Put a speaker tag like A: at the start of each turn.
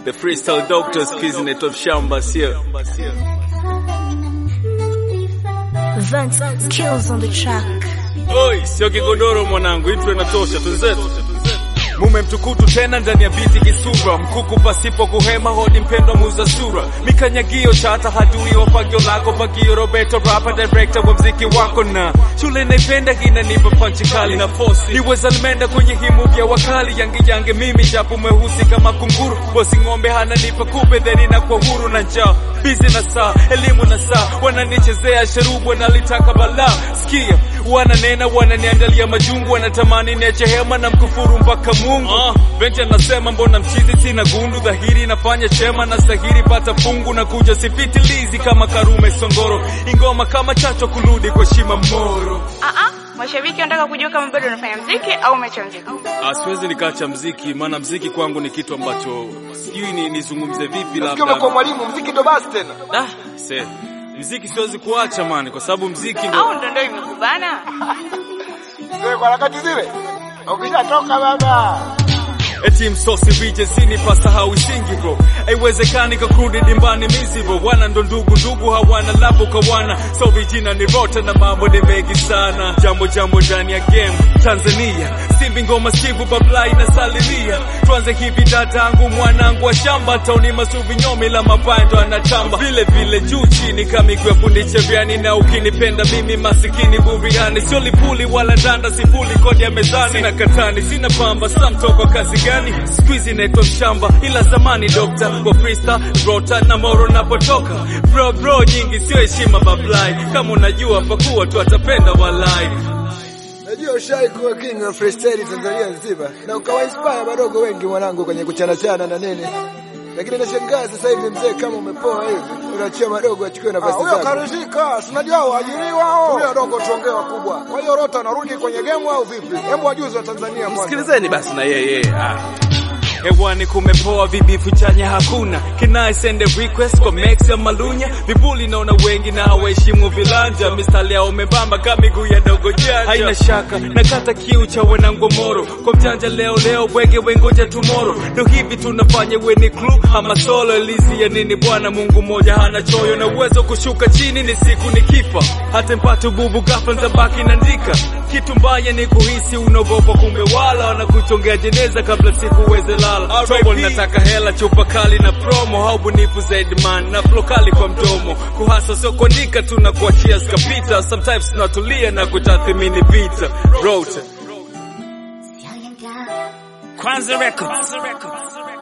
A: The freestyle doctors quiz inaitwa Mshamba, sio?
B: Vince kills on the track.
A: Oi, sio kigodoro mwanangu, intro inatosha, twenzetu. Mume mtukutu tena ndani ya biti kisura, mkuku pasipo kuhema, hodi mpendwa muza sura, mikanyagio chata hadui wa fagio lako, fagio Roberto rapa director wa mziki wako, na shule naipenda inanipa panchi kali na fosi, niweza limenda kwenye himu vya wakali, yangi yange mimi japo mweusi kama kunguru, bosi ng'ombe hana nipa kupe theni na kwa huru na njaa, bizi na saa, elimu na saa, wananichezea sharubu, wanalitaka balaa, sikia wananena wananiandalia majungu, wanatamani niache hema na mkufuru mpaka Mungu. Uh, Benja nasema mbona mchizi sina gundu, dhahiri nafanya chema na stahiri pata fungu na kuja sipitilizi kama Karume Songoro, ingoma kama chacho kurudi kwa shima moro.
C: Ah ah, mashabiki wanataka kujua kama bado unafanya mziki au umeacha mziki.
A: Ah, siwezi nikaacha mziki, maana mziki kwangu ni kitu ambacho sijui ni nizungumze vipi,
D: Nasikia umekuwa
A: labda
D: mwalimu mziki ndo basi tena.
A: ah, se mziki siwezi kuacha mani, kwa sababu mziki ndo
C: Au ndo ndio imekubana?
D: Zile kwa harakati zile. Ukishatoka baba.
A: Eti msosi vije sini pasahau isingi bro Haiwezekani kakurudi dimbani mizi bro Wana ndo ndugu ndugu hawana labo kawana So vijina ni rota na mambo ni mengi sana Jambo jambo ndani ya game Tanzania Simbi ngoma sivu bablai na salilia Tuanze hivi dadangu mwanangu wa shamba Tauni masuvi nyomi la mapando anatamba Vile vile juu chini kamigwe fundi cheviani Na ukinipenda mimi masikini buriani Sio lipuli wala ndanda sifuli kodi ya mezani Sina katani sina pamba samtoko kazi gani Squeezy naitwa mshamba ila zamani dokta Kwa freestyle rota na moro napotoka Bro bro nyingi sio heshima bablai Kama unajua pakuwa tu atapenda walai
D: Najua ushai kuwa king wa freestyle Tanzania nzima na ukawa inspire wadogo wengi mwanangu kwenye kuchana chana na nini. Lakini nashangaa sasa hivi mzee kama umepoa hivi unaachia madogo achukue nafasi zako.
E: Huyo karizika, tunajua waajiriwa hao. Huyo dogo tuongee wakubwa. Kwa hiyo Rota anarudi kwenye game au vipi? Hebu wajuzi wa Tanzania kwanza.
F: Sikilizeni basi na yeye. Ah.
A: Hewani kumepoa vibifu chanya hakuna Can I send a request kwa Max ya Malunya Vibuli naona wengi na hawaheshimu vilanja Mistari yao membamba kama miguu ya dogo janja Haina shaka nakata kiu cha wanangomoro Kwa mjanja leo leo bwege wengoja tomorrow Ndo hivi tunafanya weni clue ama solo Elizi ya nini bwana Mungu moja hana choyo Na uwezo kushuka chini ni siku ni kifa Hata mpate bubu ghafla ntabaki naandika Kitu mbaya ni kuhisi unaogopa kumbe wala Wanakuchongea jeneza kabla siku uweze lala Trouble nataka hela chupa kali na promo Au bunifu zaidi man na flow kali kwa mdomo Kuhasa sio kuandika tu na kuachia skapita Sometimes tunatulia na kutathimini vita Rota
F: Kwanza Records.